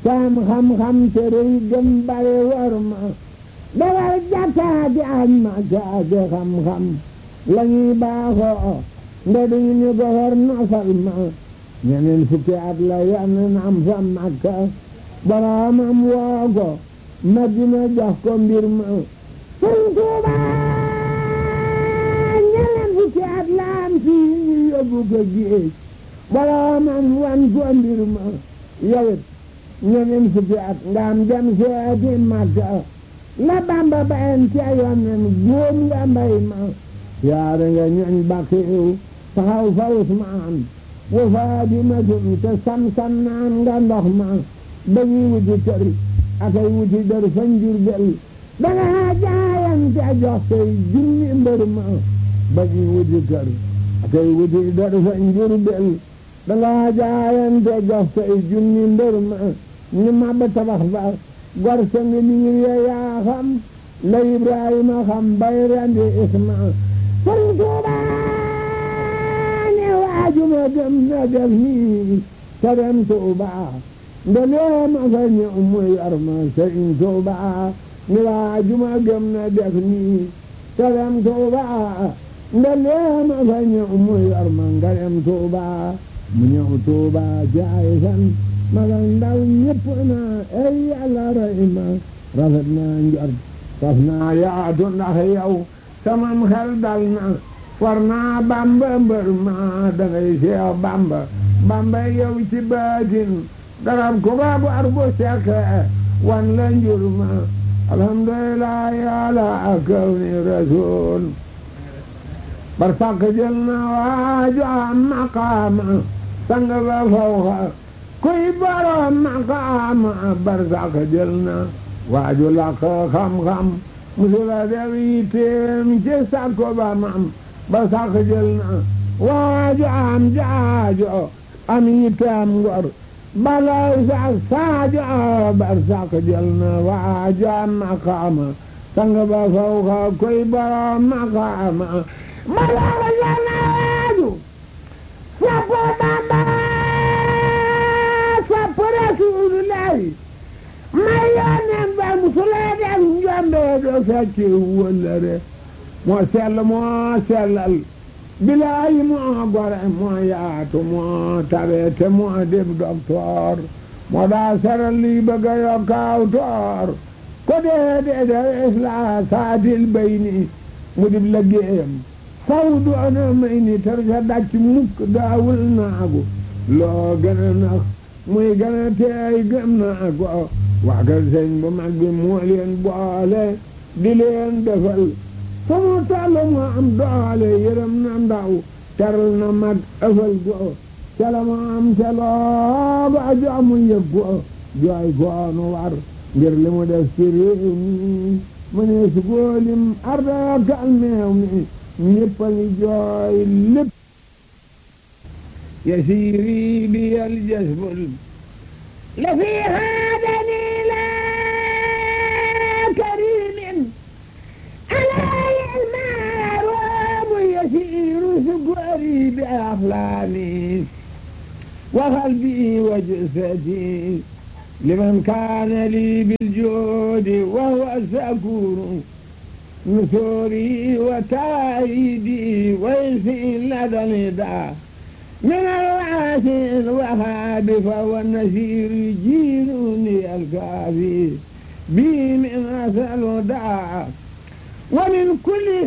saam xam-xam te rëy gëm bare war ma dawal jàkkaati ak ma kaati xam-xam la ñuy baaxoo nde duñu ñu ko war nosal ma ñeneen fukki at la yenn am fa makka boroomam woo ko madina jox ko mbir ma sëñ Tuuba ñeneen fukki at la am fii ñu yóbbu ko géej boroomam wan ko mbir ma yowit ñeneen fukki at nga am dem seeti makka la bamba bayen ca yonen góom nga mbay ma yaare nga ñoñ bakiw taxaw fa Usmaan wa Faadimatum te sam-sam naan nga ndox ma dañuy wuti kër akay wuti dër fa Njurbel danga jaayante jox say junni mbër ma dañuy wuti kër akay wuti dër fa Njurbel danga jaayante jox say junni mbër ma ñu mab tabax ba gor sa ngi liir ya yaa xam la Ibrahima xam bay rendi Isma Sëriñ Tuuba ne waajuma gëm na def nii te dem Tuuba ndelee ma fa ñëw mu yor ma Sëriñ Tuuba ne waajuma gëm na def nii te dem Tuuba ndelee ma fa ñëw mu yor ma nga dem Tuuba mu ñëw Tuuba jaay san maga ndaw ñëpp na ey Yàlla rey ma rafet naa njort saf naa yaatu ndax yow samam xel dal na war naa bamba mbër ma dangay seex bamba bamba yow ci baatin garab ku ba bu ar bu sekke wan la njur ma alhamdulillah yàlla akaw ni rasul bar sàkk jël na waaju am maqaama sang ba fawxa kuy borom maqaama bar sàkk jël na waaju làkk xam-xam musula def yitteem ci sàkko ba mam ba sàkk jël na waaju am jaajo am yitteem ngor balay sax saajo bar sàkk jël na waaju am maqaama sang ba fawxa koy borom maqaama ba sàkk jël na waaju sappo Bamba sappo Rasulullahi may yónneen ba musulee def njombe do fekki wëllëre moo sell moo sellal bilaayi moo gore moo yaatu moo tabe te moo def docteur moo daa seral lii bëgg a yokkaaw toor ko dee dee de isla saatil bayni mu dib liggéeyam faw doona may ni tar sa dàcc mukk daawul naagu loo gën a nax muy gën a teey gëm naa ko waa kër sëñ bu mag bi moo leen boole di leen defal fu mu toll mu am doole yërëm na ndaw teral na mag ëfal ko ca la mu am ca looga jox mu yëg ko jooy koonu war ngir li mu def ci réew mi mu ne su góolim arda kal meew mi ñëpp a ngi jooy lépp yasiiri bi al jasbul la fi haadani la karimin alay almaarumu yasiiru sukari bi axlaami wa qalbi wa jasadi liman kaana li biljoodi wa huwa sakuru نثوري وتايدي ويسي لدى الندى من الواسع الوهاب فهو النسير يجيرني الكافي بي من أثر داع ومن كل